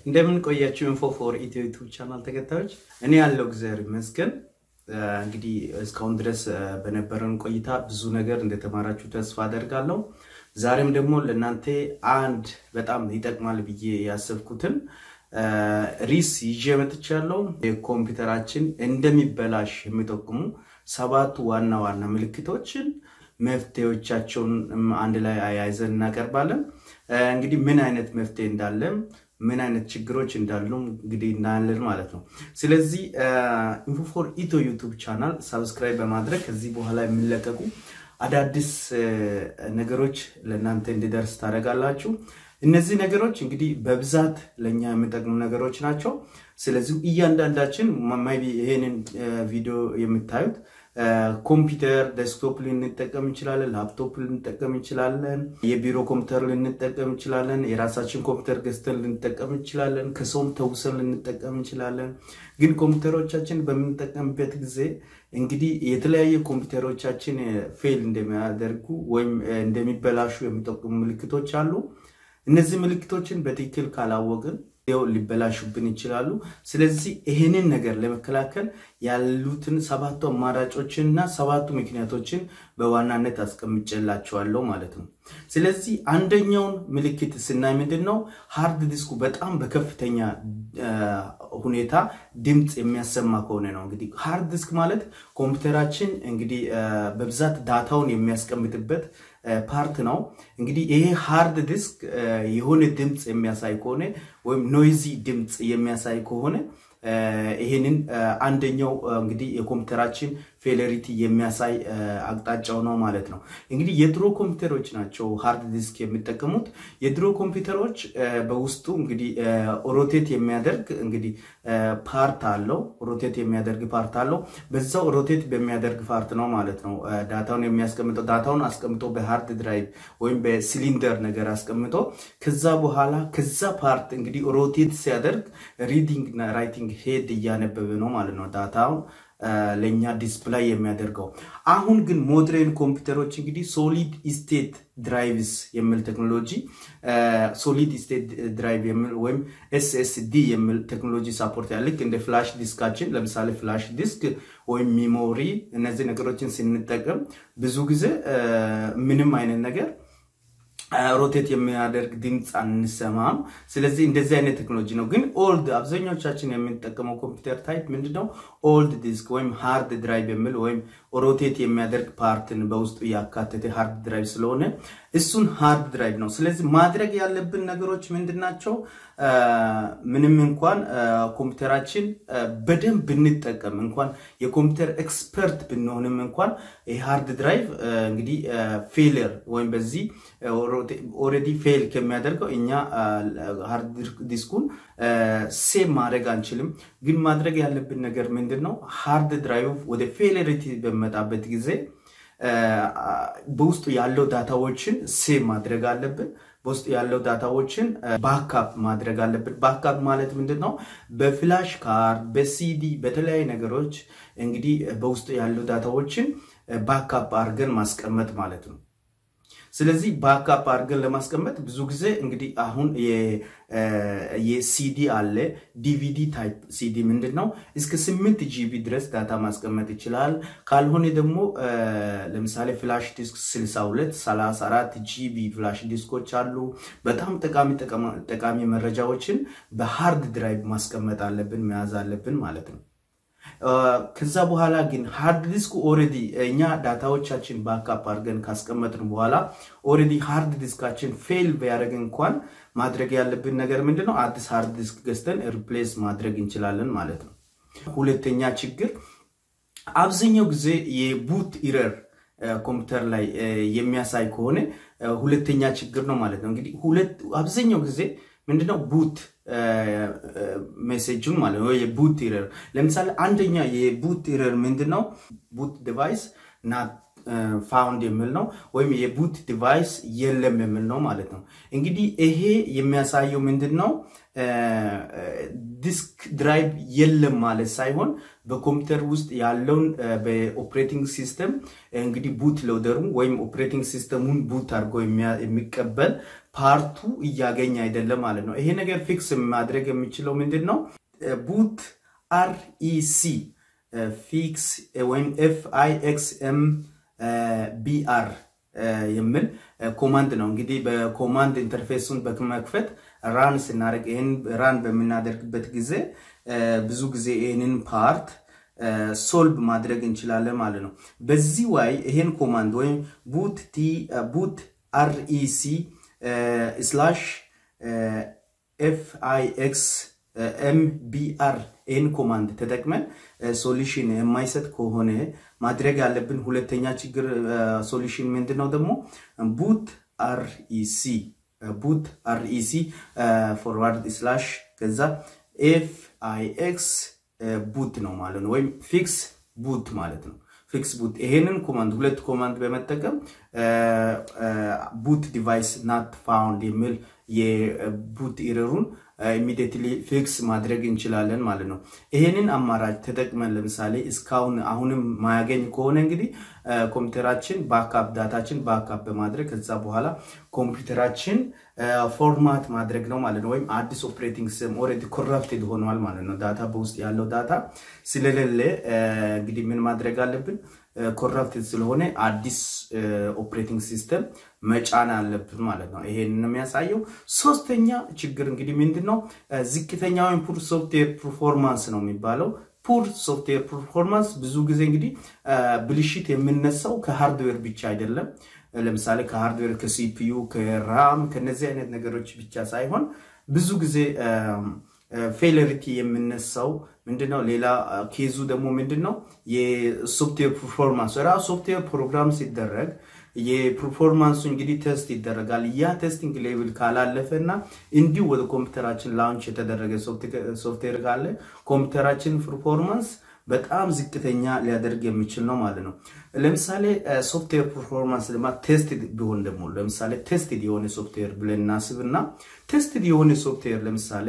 እንደምን ቆያችሁ ኢንፎ ፎር ኢትዮ ዩቱብ ቻናል ተከታዮች፣ እኔ ያለው እግዚአብሔር ይመስገን። እንግዲህ እስካሁን ድረስ በነበረን ቆይታ ብዙ ነገር እንደተማራችሁ ተስፋ አደርጋለሁ። ዛሬም ደግሞ ለእናንተ አንድ በጣም ይጠቅማል ብዬ ያሰብኩትን ሪስ ይዤ መጥቻለሁ። የኮምፒውተራችን እንደሚበላሽ የሚጠቁሙ ሰባቱ ዋና ዋና ምልክቶችን መፍትሄዎቻቸውን አንድ ላይ አያይዘን እናቀርባለን። እንግዲህ ምን አይነት መፍትሄ እንዳለም ምን አይነት ችግሮች እንዳሉ እንግዲህ እናያለን ማለት ነው። ስለዚህ ኢንፎፎር ኢትዮ ዩቱብ ቻናል ሳብስክራይብ በማድረግ ከዚህ በኋላ የሚለቀቁ አዳዲስ ነገሮች ለእናንተ እንዲደርስ ታደርጋላችሁ። እነዚህ ነገሮች እንግዲህ በብዛት ለእኛ የሚጠቅሙ ነገሮች ናቸው። ስለዚህ እያንዳንዳችን ማይቢ ይሄንን ቪዲዮ የምታዩት ኮምፒውተር ዴስክቶፕ ልንጠቀም እንችላለን፣ ላፕቶፕ ልንጠቀም እንችላለን፣ የቢሮ ኮምፒውተር ልንጠቀም እንችላለን፣ የራሳችን ኮምፒውተር ገዝተን ልንጠቀም እንችላለን፣ ከሰውም ተውሰን ልንጠቀም እንችላለን። ግን ኮምፒውተሮቻችን በምንጠቀምበት ጊዜ እንግዲህ የተለያየ ኮምፒውተሮቻችን ፌል እንደሚያደርጉ ወይም እንደሚበላሹ የሚጠቁሙ ምልክቶች አሉ። እነዚህ ምልክቶችን በትክክል ካላወቅን ው ሊበላሹብን ይችላሉ። ስለዚህ ይህንን ነገር ለመከላከል ያሉትን ሰባቱ አማራጮችን እና ሰባቱ ምክንያቶችን በዋናነት አስቀምጬላቸዋለሁ ማለት ነው። ስለዚህ አንደኛውን ምልክት ስናይ ምንድን ነው ሃርድ ዲስኩ በጣም በከፍተኛ ሁኔታ ድምፅ የሚያሰማ ከሆነ ነው። እንግዲህ ሃርድ ዲስክ ማለት ኮምፒውተራችን እንግዲህ በብዛት ዳታውን የሚያስቀምጥበት ፓርት ነው። እንግዲህ ይሄ ሃርድ ዲስክ የሆነ ድምፅ የሚያሳይ ከሆነ ወይም ኖይዚ ድምፅ የሚያሳይ ከሆነ ይሄንን አንደኛው እንግዲህ የኮምፒውተራችን ፌለሪቲ የሚያሳይ አቅጣጫው ነው ማለት ነው። እንግዲህ የድሮ ኮምፒውተሮች ናቸው ሃርድ ዲስክ የሚጠቀሙት። የድሮ ኮምፒውተሮች በውስጡ እንግዲህ ሮቴት የሚያደርግ እንግዲህ ፓርት አለው። ሮቴት የሚያደርግ ፓርት አለው። በዛው ሮቴት በሚያደርግ ፓርት ነው ማለት ነው ዳታውን የሚያስቀምጠው። ዳታውን አስቀምጦ በሃርድ ድራይቭ ወይም በሲሊንደር ነገር አስቀምጦ ከዛ በኋላ ከዛ ፓርት እንግዲህ ሮቴት ሲያደርግ ሪዲንግ እና ራይቲንግ ሄድ እያነበበ ነው ማለት ነው ዳታውን ለእኛ ዲስፕላይ የሚያደርገው። አሁን ግን ሞድሬን ኮምፒውተሮች እንግዲህ ሶሊድ ስቴት ድራይቭስ የሚል ቴክኖሎጂ ሶሊድ ስቴት ድራይቭ የሚል ወይም ኤስኤስዲ የሚል ቴክኖሎጂ ሳፖርት ያለ ልክ እንደ ፍላሽ ዲስካችን ለምሳሌ ፍላሽ ዲስክ ወይም ሚሞሪ እነዚህ ነገሮችን ስንጠቀም ብዙ ጊዜ ምንም አይነት ነገር ሮቴት የሚያደርግ ድምፅ አንሰማም። ስለዚህ እንደዚህ አይነት ቴክኖሎጂ ነው። ግን ኦልድ አብዛኞቻችን የምንጠቀመው ኮምፒውተር ታይፕ ምንድነው? ኦልድ ዲስክ ወይም ሃርድ ድራይቭ የሚል ወይም ሮቴት የሚያደርግ ፓርትን በውስጡ ያካተተ ሃርድ ድራይቭ ስለሆነ እሱን ሃርድ ድራይቭ ነው። ስለዚህ ማድረግ ያለብን ነገሮች ምንድን ናቸው? ምንም እንኳን ኮምፒውተራችን በደንብ ብንጠቀም እንኳን የኮምፒውተር ኤክስፐርት ብንሆንም እንኳን የሃርድ ድራይቭ እንግዲህ ፌለር ወይም በዚህ ኦልሬዲ ፌል ከሚያደርገው እኛ ሃርድ ዲስኩን ሴቭ ማድረግ አንችልም። ግን ማድረግ ያለብን ነገር ምንድን ነው? ሃርድ ድራይቭ ወደ ፌለሪቲ በመጣበት ጊዜ በውስጡ ያለው ዳታዎችን ሴቭ ማድረግ አለብን። በውስጡ ያለው ዳታዎችን ባካፕ ማድረግ አለብን። ባካፕ ማለት ምንድን ነው? በፍላሽ ካርድ፣ በሲዲ በተለያዩ ነገሮች እንግዲህ በውስጡ ያለው ዳታዎችን ባካፕ አድርገን ማስቀመጥ ማለት ነው። ስለዚህ ባካፕ አድርገን ለማስቀመጥ ብዙ ጊዜ እንግዲህ አሁን የሲዲ አለ ዲቪዲ ታይፕ ሲዲ ምንድን ነው እስከ ስምንት ጂቢ ድረስ ዳታ ማስቀመጥ ይችላል። ካልሆነ ደግሞ ለምሳሌ ፍላሽ ዲስክ 62 34 ጂቢ ፍላሽ ዲስኮች አሉ። በጣም ጠቃሚ ጠቃሚ መረጃዎችን በሃርድ ድራይቭ ማስቀመጥ አለብን መያዝ አለብን ማለት ነው። ከዛ በኋላ ግን ሃርድ ዲስኩ ኦልሬዲ እኛ ዳታዎቻችን ባካፕ አድርገን ካስቀመጥን በኋላ ኦልሬዲ ሃርድ ዲስካችን ፌል ቢያደርግ እንኳን ማድረግ ያለብን ነገር ምንድን ነው? አዲስ ሃርድ ዲስክ ገዝተን ሪፕሌስ ማድረግ እንችላለን ማለት ነው። ሁለተኛ ችግር አብዛኛው ጊዜ የቡት ኢረር ኮምፒውተር ላይ የሚያሳይ ከሆነ ሁለተኛ ችግር ነው ማለት ነው። እንግዲህ ሁለት አብዛኛው ጊዜ ምንድነው ቡት ሜሴጁን ማለት ነው የቡት ኢረር ለምሳሌ አንደኛ የቡት ኢረር ምንድነው ቡት ዲቫይስ ናት ፋውንድ የሚል ነው፣ ወይም የቡት ዲቫይስ የለም የሚል ነው ማለት ነው። እንግዲህ ይሄ የሚያሳየው ምንድን ነው? ዲስክ ድራይቭ የለም ማለት ሳይሆን በኮምፒውተር ውስጥ ያለውን በኦፕሬቲንግ ሲስተም እንግዲህ ቡት ሎደሩ ወይም ኦፕሬቲንግ ሲስተሙን ቡት አድርጎ የሚቀበል ፓርቱ እያገኘ አይደለም ማለት ነው። ይሄ ነገር ፊክስ ማድረግ የሚችለው ምንድን ነው? ቡት አርኢሲ ፊክስ ወይም ኤፍ አይ ኤክስ ኤም ቢአር የሚል ኮማንድ ነው። እንግዲህ በኮማንድ ኢንተርፌሱን በመክፈት ራን ስናደርግ ይህን ራን በምናደርግበት ጊዜ ብዙ ጊዜ ይህንን ፓርት ሶልቭ ማድረግ እንችላለን ማለት ነው። በዚህ ዋይ ይሄን ኮማንድ ወይም ቡት ቲ ቡት አርኢሲ ስላሽ ኤፍ አይ ኤክስ ኤምቢአር ይህን ኮማንድ ተጠቅመን ሶሉሽን የማይሰጥ ከሆነ ማድረግ ያለብን ሁለተኛ ችግር ሶሉሽን ምንድን ነው ደግሞ ቡት አርኢሲ ቡት አርኢሲ ፎርዋርድ ስላሽ ከዛ ኤፍ አይ ኤክስ ቡት ነው ማለት ነው፣ ወይም ፊክስ ቡት ማለት ነው። ፊክስ ቡት ይሄንን ኮማንድ ሁለት ኮማንድ በመጠቀም ቡት ዲቫይስ ናት ፋውንድ የሚል የቡት ኢረሩን ኢሚዲየትሊ ፊክስ ማድረግ እንችላለን ማለት ነው። ይሄንን አማራጭ ተጠቅመን ለምሳሌ እስካሁን አሁንም ማያገኝ ከሆነ እንግዲህ ኮምፒውተራችን ባክአፕ ዳታችን ባክአፕ በማድረግ ከዛ በኋላ ኮምፒውተራችን ፎርማት ማድረግ ነው ማለት ነው። ወይም አዲስ ኦፕሬቲንግ ሲስተም ኦልሬዲ ኮረፕትድ ሆኗል ማለት ነው። ዳታ በውስጥ ያለው ዳታ ስለሌለ እንግዲህ ምን ማድረግ አለብን? ኮረፕትድ ስለሆነ አዲስ ኦፕሬቲንግ ሲስተም መጫን አለብን ማለት ነው። ይሄን ነው የሚያሳየው። ሶስተኛ ችግር እንግዲህ ምንድን ነው? ዝቅተኛ ወይም ፑር ሶፍትዌር ፐርፎርማንስ ነው የሚባለው። ፑር ሶፍትዌር ፐርፎርማንስ ብዙ ጊዜ እንግዲህ ብልሽት የምነሳው ከሃርድዌር ብቻ አይደለም። ለምሳሌ ከሃርድዌር ከሲፒዩ፣ ከራም ከነዚህ አይነት ነገሮች ብቻ ሳይሆን ብዙ ጊዜ ፌለሪቲ የምነሳው ምንድነው? ሌላ ኬዙ ደግሞ ምንድን ነው? የሶፍትዌር ፐርፎርማንስ ራሱ ሶፍትዌር ፕሮግራም ሲደረግ የፐርፎርማንሱ እንግዲህ ቴስት ይደረጋል። ያ ቴስቲንግ ሌቭል ካላለፈ እና እንዲሁ ወደ ኮምፒውተራችን ላውንች የተደረገ ሶፍትዌር ካለ ኮምፒውተራችን ፐርፎርማንስ በጣም ዝቅተኛ ሊያደርግ የሚችል ነው ማለት ነው። ለምሳሌ ሶፍትዌር ፐርፎርማንስ ድማ ቴስትድ ቢሆን ደግሞ ለምሳሌ ቴስትድ የሆነ ሶፍትዌር ብለን እናስብ እና ቴስትድ የሆነ ሶፍትዌር ለምሳሌ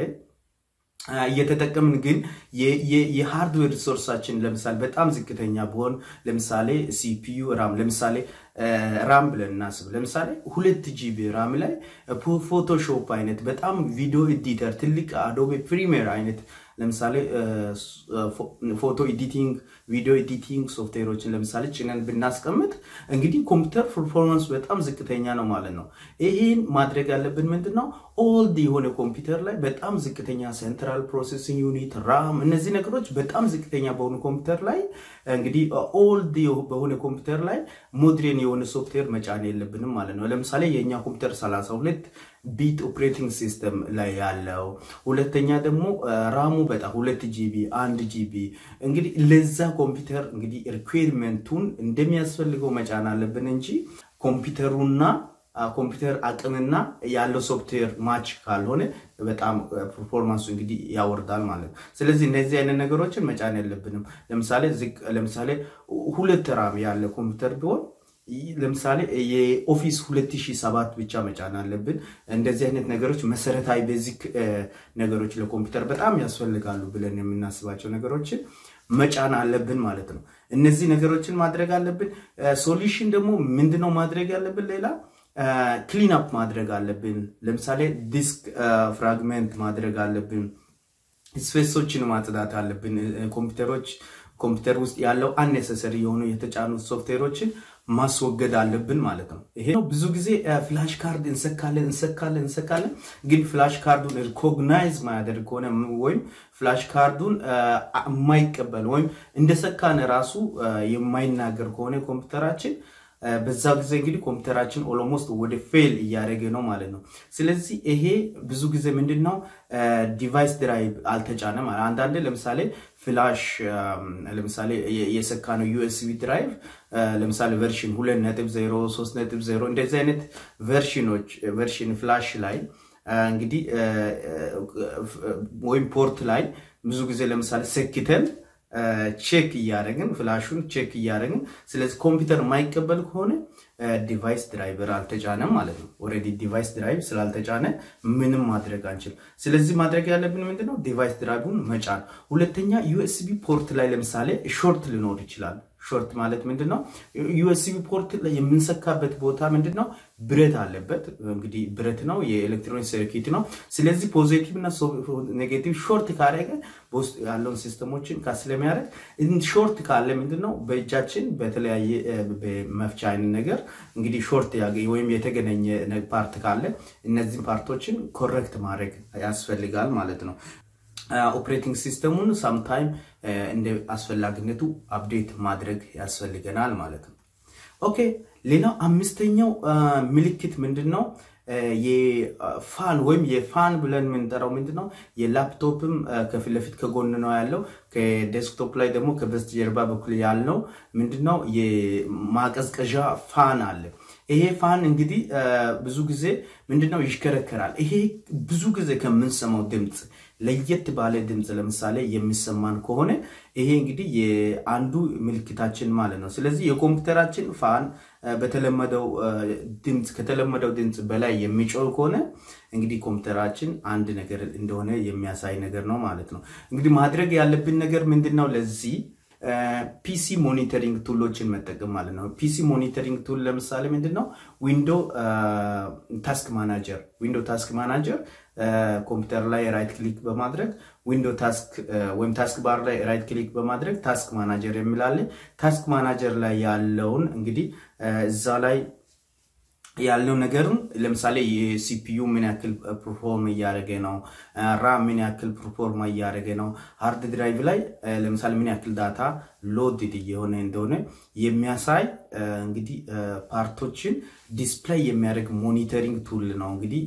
እየተጠቀምን ግን የሃርድዌር ሪሶርሳችን ለምሳሌ በጣም ዝቅተኛ ቢሆን ለምሳሌ ሲፒዩ ራም ለምሳሌ ራም ብለን እናስብ። ለምሳሌ ሁለት ጂቢ ራም ላይ ፎቶሾፕ አይነት በጣም ቪዲዮ ኤዲተር ትልቅ አዶቤ ፕሪሚየር አይነት ለምሳሌ ፎቶ ኤዲቲንግ፣ ቪዲዮ ኤዲቲንግ ሶፍትዌሮችን ለምሳሌ ጭነን ብናስቀምጥ እንግዲህ ኮምፒውተር ፐርፎርማንስ በጣም ዝቅተኛ ነው ማለት ነው። ይህን ማድረግ ያለብን ምንድን ነው? ኦልድ የሆነ ኮምፒውተር ላይ በጣም ዝቅተኛ ሴንትራል ፕሮሴሲንግ ዩኒት፣ ራም፣ እነዚህ ነገሮች በጣም ዝቅተኛ በሆኑ ኮምፒውተር ላይ እንግዲህ ኦልድ በሆነ ኮምፒውተር ላይ ሞድሬን የሆነ ሶፍትዌር መጫን የለብንም ማለት ነው። ለምሳሌ የእኛ ኮምፒውተር 32 ቢት ኦፕሬቲንግ ሲስተም ላይ ያለው ሁለተኛ ደግሞ ራሙ በጣም ሁለት ጂቢ አንድ ጂቢ እንግዲህ ለዛ ኮምፒውተር እንግዲህ ሪኩዌርመንቱን እንደሚያስፈልገው መጫን አለብን እንጂ ኮምፒውተሩና ኮምፒውተር አቅምና ያለው ሶፍትዌር ማች ካልሆነ በጣም ፐርፎርማንሱ እንግዲህ ያወርዳል ማለት ነው። ስለዚህ እነዚህ አይነት ነገሮችን መጫን የለብንም። ለምሳሌ ለምሳሌ ሁለት ራም ያለ ኮምፒውተር ቢሆን ለምሳሌ የኦፊስ 2007 ብቻ መጫን አለብን። እንደዚህ አይነት ነገሮች መሰረታዊ ቤዚክ ነገሮች ለኮምፒውተር በጣም ያስፈልጋሉ ብለን የምናስባቸው ነገሮችን መጫን አለብን ማለት ነው። እነዚህ ነገሮችን ማድረግ አለብን። ሶሉሽን ደግሞ ምንድነው ማድረግ ያለብን? ሌላ ክሊን አፕ ማድረግ አለብን። ለምሳሌ ዲስክ ፍራግመንት ማድረግ አለብን። ስፔሶችን ማጽዳት አለብን። ኮምፒውተሮች ኮምፒውተር ውስጥ ያለው አኔሰሰሪ የሆኑ የተጫኑት ሶፍትዌሮችን ማስወገድ አለብን ማለት ነው። ይሄ ብዙ ጊዜ ፍላሽ ካርድ እንሰካለን እንሰካለን እንሰካለን፣ ግን ፍላሽ ካርዱን ሪኮግናይዝ ማያደርግ ከሆነ ወይም ፍላሽ ካርዱን የማይቀበል ወይም እንደሰካን ራሱ የማይናገር ከሆነ ኮምፒውተራችን በዛ ጊዜ እንግዲህ ኮምፒውተራችን ኦሎሞስት ወደ ፌል እያደረገ ነው ማለት ነው። ስለዚህ ይሄ ብዙ ጊዜ ምንድን ነው ዲቫይስ ድራይቭ አልተጫነም። አንዳንዴ ለምሳሌ ፍላሽ ለምሳሌ የሰካ ነው ዩኤስቢ ድራይቭ ለምሳሌ ቨርሽን ሁለት ነጥብ ዜሮ ሶስት ነጥብ ዜሮ እንደዚህ አይነት ቨርሽኖች ቨርሽን ፍላሽ ላይ እንግዲህ ወይም ፖርት ላይ ብዙ ጊዜ ለምሳሌ ሰክተን ቼክ እያደረግን ፍላሹን ቼክ እያደረግን ስለዚህ ኮምፒውተር የማይቀበል ከሆነ ዲቫይስ ድራይቨር አልተጫነም ማለት ነው። ኦልሬዲ ዲቫይስ ድራይቭ ስላልተጫነ ምንም ማድረግ አንችልም። ስለዚህ ማድረግ ያለብን ምንድነው ዲቫይስ ድራይቭን መጫን። ሁለተኛ ዩኤስቢ ፖርት ላይ ለምሳሌ ሾርት ሊኖር ይችላል። ሾርት ማለት ምንድን ነው? ዩኤስቢ ፖርት ላይ የምንሰካበት ቦታ ምንድን ነው? ብረት አለበት። እንግዲህ ብረት ነው፣ የኤሌክትሮኒክ ሰርኪት ነው። ስለዚህ ፖዚቲቭ እና ኔጌቲቭ ሾርት ካደረገ በውስጥ ያለውን ሲስተሞችን ስለሚያደርግ ሾርት ካለ ምንድን ነው በእጃችን በተለያየ በመፍቻ አይነት ነገር እንግዲህ ሾርት ወይም የተገናኘ ፓርት ካለ እነዚህን ፓርቶችን ኮሬክት ማድረግ ያስፈልጋል ማለት ነው። ኦፕሬቲንግ ሲስተሙን ሳምታይም እንደ አስፈላጊነቱ አፕዴት ማድረግ ያስፈልገናል ማለት ነው። ኦኬ ሌላው አምስተኛው ምልክት ምንድን ነው? የፋን ወይም የፋን ብለን የምንጠራው ምንድን ነው? የላፕቶፕም ከፊት ለፊት ከጎን ነው ያለው። ከዴስክቶፕ ላይ ደግሞ ከበስተጀርባ በኩል ያለው ምንድን ነው? የማቀዝቀዣ ፋን አለ። ይሄ ፋን እንግዲህ ብዙ ጊዜ ምንድነው ይሽከረከራል። ይሄ ብዙ ጊዜ ከምንሰማው ድምፅ ለየት ባለ ድምፅ ለምሳሌ የሚሰማን ከሆነ ይሄ እንግዲህ የአንዱ ምልክታችን ማለት ነው። ስለዚህ የኮምፒውተራችን ፋን በተለመደው ድምፅ ከተለመደው ድምፅ በላይ የሚጮህ ከሆነ እንግዲህ ኮምፒውተራችን አንድ ነገር እንደሆነ የሚያሳይ ነገር ነው ማለት ነው። እንግዲህ ማድረግ ያለብን ነገር ምንድን ነው ለዚህ ፒሲ ሞኒተሪንግ ቱሎችን መጠቀም ማለት ነው። ፒሲ ሞኒተሪንግ ቱል ለምሳሌ ምንድን ነው? ዊንዶ ታስክ ማናጀር ዊንዶ ታስክ ማናጀር ኮምፒውተር ላይ ራይት ክሊክ በማድረግ ዊንዶ ታስክ ወይም ታስክ ባር ላይ ራይት ክሊክ በማድረግ ታስክ ማናጀር የሚላለ ታስክ ማናጀር ላይ ያለውን እንግዲህ እዛ ላይ ያለው ነገርም ለምሳሌ የሲፒዩ ምን ያክል ፐርፎርም እያደረገ ነው፣ ራም ምን ያክል ፐርፎርም እያደረገ ነው፣ ሃርድ ድራይቭ ላይ ለምሳሌ ምን ያክል ዳታ ሎድድ እየሆነ እንደሆነ የሚያሳይ እንግዲህ ፓርቶችን ዲስፕላይ የሚያደርግ ሞኒተሪንግ ቱል ነው። እንግዲህ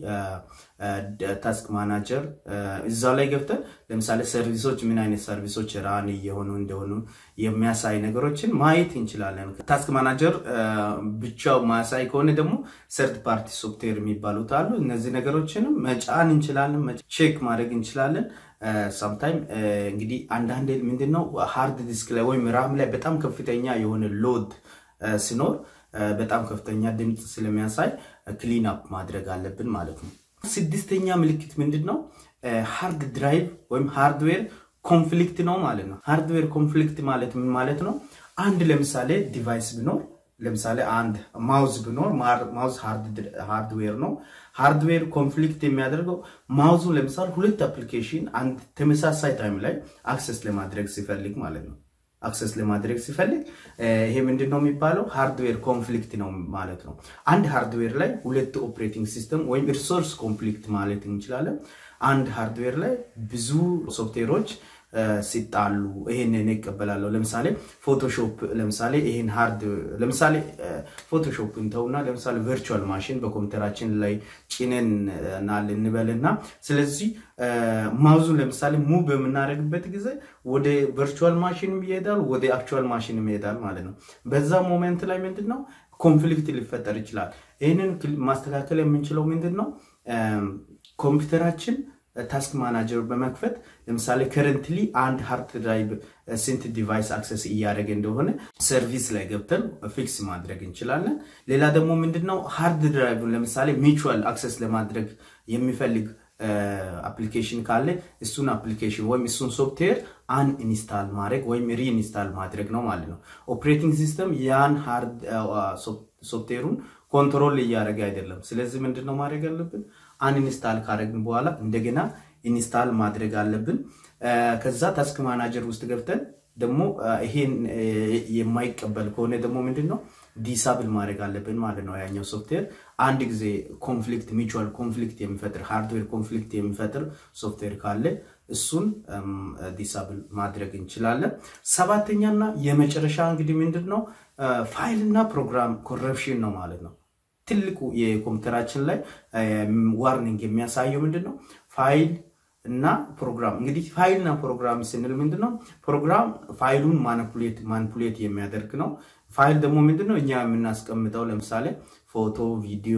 ታስክ ማናጀር እዛ ላይ ገብተን ለምሳሌ ሰርቪሶች ምን አይነት ሰርቪሶች ራን እየሆኑ እንደሆኑ የሚያሳይ ነገሮችን ማየት እንችላለን። ታስክ ማናጀር ብቻው ማያሳይ ከሆነ ደግሞ ሰርድ ፓርቲ ሶፍትዌር የሚባሉት አሉ። እነዚህ ነገሮችንም መጫን እንችላለን፣ ቼክ ማድረግ እንችላለን። ሳምታይም እንግዲህ አንዳንድ ምንድነው ሃርድ ዲስክ ላይ ወይም ራም ላይ በጣም ከፍተኛ የሆነ ሎድ ሲኖር በጣም ከፍተኛ ድምፅ ስለሚያሳይ ክሊን አፕ ማድረግ አለብን ማለት ነው። ስድስተኛ ምልክት ምንድን ነው? ሃርድ ድራይቭ ወይም ሃርድዌር ኮንፍሊክት ነው ማለት ነው። ሃርድዌር ኮንፍሊክት ማለት ምን ማለት ነው? አንድ ለምሳሌ ዲቫይስ ቢኖር ለምሳሌ አንድ ማውዝ ቢኖር ማውዝ ሃርድዌር ነው። ሃርድዌር ኮንፍሊክት የሚያደርገው ማውዙ ለምሳሌ ሁለት አፕሊኬሽን አንድ ተመሳሳይ ታይም ላይ አክሰስ ለማድረግ ሲፈልግ ማለት ነው አክሰስ ለማድረግ ሲፈልግ ይሄ ምንድን ነው የሚባለው? ሃርድዌር ኮንፍሊክት ነው ማለት ነው። አንድ ሃርድዌር ላይ ሁለት ኦፕሬቲንግ ሲስተም ወይም ሪሶርስ ኮንፍሊክት ማለት እንችላለን። አንድ ሃርድዌር ላይ ብዙ ሶፍትዌሮች ሲጣሉ ይሄንን ይቀበላለሁ። ለምሳሌ ፎቶሾፕ ለምሳሌ ይሄን ሃርድ ለምሳሌ ፎቶሾፕ እንተውና ለምሳሌ ቨርቹዋል ማሽን በኮምፒውተራችን ላይ ጭነን ናል እንበልና ስለዚህ ማውዙን ለምሳሌ ሙቭ በምናደርግበት ጊዜ ወደ ቨርቹዋል ማሽንም ይሄዳል፣ ወደ አክቹዋል ማሽንም ይሄዳል ማለት ነው። በዛ ሞሜንት ላይ ምንድን ነው ኮንፍሊክት ሊፈጠር ይችላል። ይህንን ማስተካከል የምንችለው ምንድን ነው ኮምፒውተራችን ታስክ ማናጀር በመክፈት ለምሳሌ ከረንትሊ አንድ ሃርድ ድራይቭ ስንት ዲቫይስ አክሰስ እያደረገ እንደሆነ ሰርቪስ ላይ ገብተን ፊክስ ማድረግ እንችላለን። ሌላ ደግሞ ምንድነው ሃርድ ድራይቭን ለምሳሌ ሚቹዋል አክሰስ ለማድረግ የሚፈልግ አፕሊኬሽን ካለ እሱን አፕሊኬሽን ወይም እሱን ሶፍትዌር አን ኢንስታል ማድረግ ወይም ሪኢንስታል ማድረግ ነው ማለት ነው። ኦፕሬቲንግ ሲስተም ያን ሃርድ ሶፍትዌሩን ኮንትሮል እያደረገ አይደለም። ስለዚህ ምንድን ነው ማድረግ ያለብን? አን ኢንስታል ካደረግን በኋላ እንደገና ኢንስታል ማድረግ አለብን። ከዛ ታስክ ማናጀር ውስጥ ገብተን ደግሞ ይሄን የማይቀበል ከሆነ ደግሞ ምንድን ነው ዲሳብል ማድረግ አለብን ማለት ነው። ያኛው ሶፍትዌር አንድ ጊዜ ኮንፍሊክት ሚቹዋል ኮንፍሊክት የሚፈጥር ሃርድዌር ኮንፍሊክት የሚፈጥር ሶፍትዌር ካለ እሱን ዲሳብል ማድረግ እንችላለን። ሰባተኛና የመጨረሻ እንግዲህ ምንድን ነው ፋይል እና ፕሮግራም ኮረፕሽን ነው ማለት ነው። ትልቁ የኮምፒውተራችን ላይ ዋርኒንግ የሚያሳየው ምንድን ነው ፋይል እና ፕሮግራም እንግዲህ ፋይልና ፕሮግራም ስንል ምንድን ነው ፕሮግራም ፋይሉን ማኒፑሌት ማኒፑሌት የሚያደርግ ነው ፋይል ደግሞ ምንድን ነው እኛ የምናስቀምጠው ለምሳሌ ፎቶ ቪዲዮ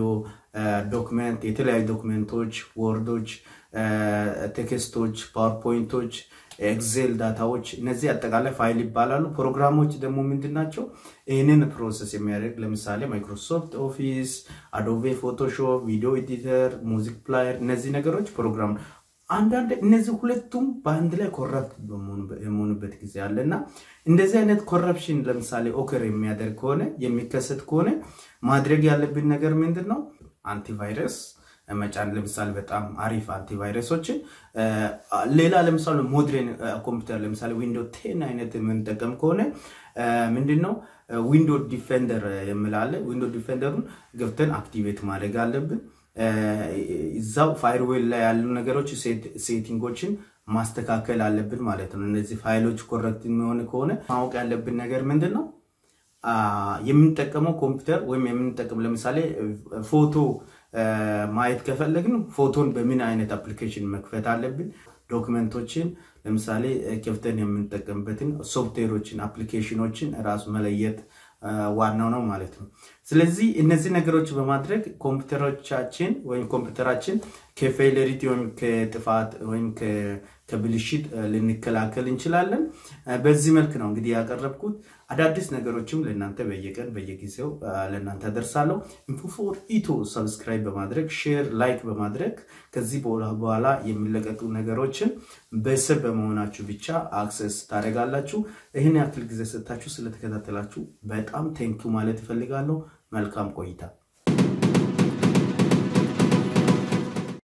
ዶክመንት፣ የተለያዩ ዶክመንቶች፣ ወርዶች፣ ቴክስቶች፣ ፓወርፖይንቶች፣ ኤክሴል ዳታዎች እነዚህ አጠቃላይ ፋይል ይባላሉ። ፕሮግራሞች ደግሞ ምንድን ናቸው? ይህንን ፕሮሰስ የሚያደርግ ለምሳሌ ማይክሮሶፍት ኦፊስ፣ አዶቤ ፎቶሾፕ፣ ቪዲዮ ኤዲተር፣ ሙዚክ ፕላየር እነዚህ ነገሮች ፕሮግራም አንዳንድ እነዚህ ሁለቱም በአንድ ላይ ኮረፕት የመሆኑበት ጊዜ አለ እና እንደዚህ አይነት ኮረፕሽን ለምሳሌ ኦከር የሚያደርግ ከሆነ የሚከሰት ከሆነ ማድረግ ያለብን ነገር ምንድን ነው? አንቲቫይረስ መጫን ለምሳሌ በጣም አሪፍ አንቲቫይረሶችን ሌላ ለምሳሌ ሞድሬን ኮምፒውተር ለምሳሌ ዊንዶ ቴን አይነት የምንጠቀም ከሆነ ምንድን ነው ዊንዶ ዲፌንደር የምላለ ዊንዶ ዲፌንደሩን ገብተን አክቲቬት ማድረግ አለብን። እዛው ፋይርዌል ላይ ያሉ ነገሮች ሴቲንጎችን ማስተካከል አለብን ማለት ነው። እነዚህ ፋይሎች ኮረክት የሚሆን ከሆነ ማወቅ ያለብን ነገር ምንድን ነው የምንጠቀመው ኮምፒውተር ወይም የምንጠቀም ለምሳሌ ፎቶ ማየት ከፈለግን ፎቶን በምን አይነት አፕሊኬሽን መክፈት አለብን። ዶክመንቶችን ለምሳሌ ከፍተን የምንጠቀምበትን ሶፍትዌሮችን አፕሊኬሽኖችን ራሱ መለየት ዋናው ነው ማለት ነው። ስለዚህ እነዚህ ነገሮች በማድረግ ኮምፒውተሮቻችን ወይም ኮምፒውተራችን ከፌለሪቲ ወይም ከጥፋት ወይም ከብልሽት ልንከላከል እንችላለን። በዚህ መልክ ነው እንግዲህ ያቀረብኩት። አዳዲስ ነገሮችም ለእናንተ በየቀን በየጊዜው ለእናንተ አደርሳለሁ። ኢንፎፎር ኢትዮ ሰብስክራይብ በማድረግ ሼር፣ ላይክ በማድረግ ከዚህ በኋላ የሚለቀቁ ነገሮችን በስር በመሆናችሁ ብቻ አክሰስ ታደርጋላችሁ። ይህን ያክል ጊዜ ሰጥታችሁ ስለተከታተላችሁ በጣም ቴንኪው ማለት እፈልጋለሁ። መልካም ቆይታ